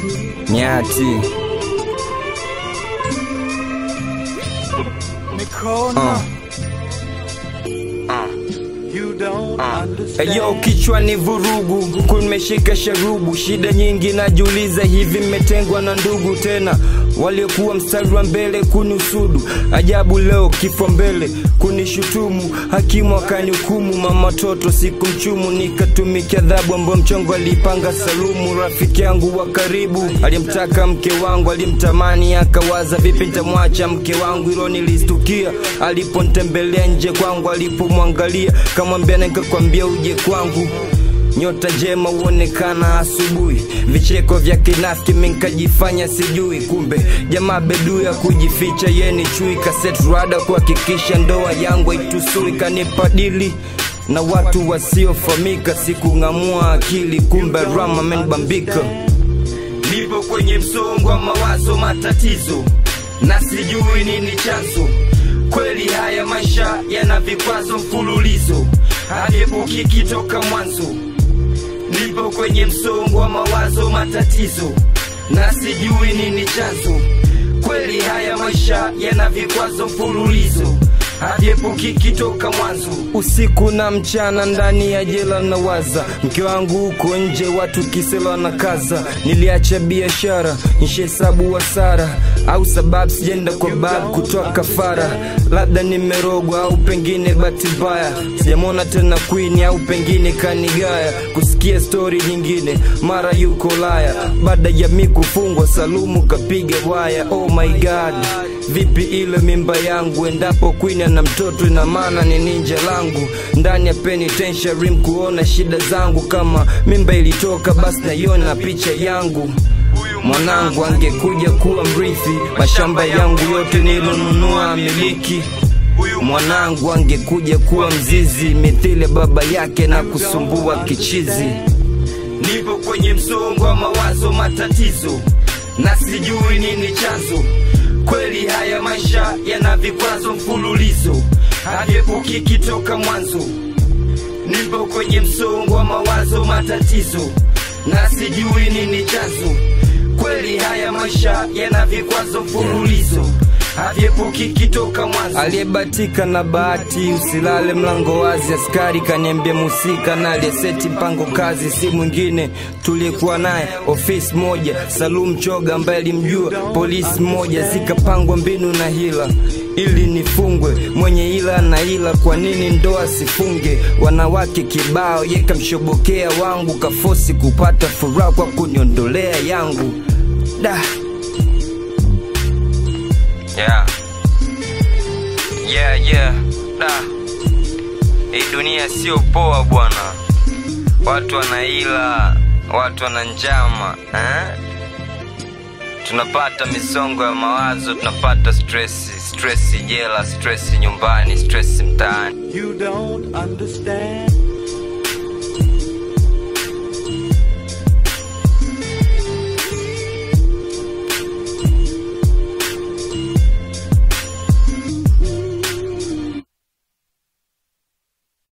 nyati Mikono. You don't understand. Eyo kichwa ni vurugu, huku nimeshika sharubu, shida nyingi najiuliza, hivi mmetengwa na ndugu tena waliokuwa mstari wa mbele kuniusudu, ajabu leo kifo mbele kunishutumu, hakimu akanihukumu, mama toto siku mchumu, nikatumikia adhabu ambayo mchongo alipanga Salumu, rafiki yangu wa karibu aliyemtaka mke wangu, alimtamani akawaza, vipi nitamwacha mke wangu, hilo nilistukia aliponitembelea nje kwangu, alipomwangalia kamwambia, nikakwambia uje kwangu nyota njema huonekana asubuhi, vicheko vya kinafiki minkajifanya sijui, kumbe jamaa bedu ya kujificha yeni chui, kaset rada kuhakikisha ndoa yangu haitusui, kanipa dili na watu wasiofamika, sikung'amua akili, kumbe rama amenibambika. Nipo kwenye msongo wa mawazo, matatizo na sijui nini chanzo. Kweli haya maisha yana vikwazo mfululizo, haviepukiki toka mwanzo. Nipo kwenye msongo wa mawazo, matatizo na sijui nini chanzo. Kweli haya maisha yana vikwazo mfululizo, haviepukiki toka mwanzo. Usiku na mchana ndani ya jela nawaza, mke wangu huko nje, watu kisela na kaza. Niliacha biashara nishehesabu hasara, au sababu sijaenda kwa babu kutoa kafara. Labda nimerogwa au pengine bahati mbaya, sijamwona tena Queen au pengine kanigaya. Kusikia stori nyingine, mara yuko laya, baada ya mi kufungwa, Salumu kapiga waya. Oh my god, vipi ile mimba yangu? Endapo Queen ana mtoto, ina maana ni ninja langu ndani ya penitentiary, kuona shida zangu. Kama mimba ilitoka, basi naiona picha yangu mwanangu angekuja kuwa mrithi, mashamba yangu yote nilonunua miliki. Mwanangu angekuja kuwa mzizi, mithili baba yake na kusumbua kichizi. Nipo kwenye msongo wa mawazo, matatizo na sijui nini chanzo. Kweli haya maisha yana vikwazo mfululizo, haviepukiki toka mwanzo. Nipo kwenye msongo wa mawazo, matatizo na sijui nini chanzo. Kweli haya maisha yana vikwazo mfululizo, haviepukiki toka mwanzo. Aliyebatika na bahati, usilale mlango wazi. Askari kaniambia musika na aliyeseti mpango kazi, si mwingine tuliyekuwa naye ofisi moja, Salum Choga ambaye alimjua polisi moja. Zikapangwa mbinu na hila ili nifungwe, mwenye ila na ila, kwa nini ndoa sifunge? Wanawake kibao, yekamshobokea wangu, kafosi kupata furaha kwa kuniondolea yangu da yeah. Yeah, yeah. Da. Hii dunia sio poa bwana, watu wanaila, watu wana njama eh? Tunapata misongo ya mawazo, tunapata stresi, stresi jela, stresi nyumbani, stresi mtaani. You don't understand.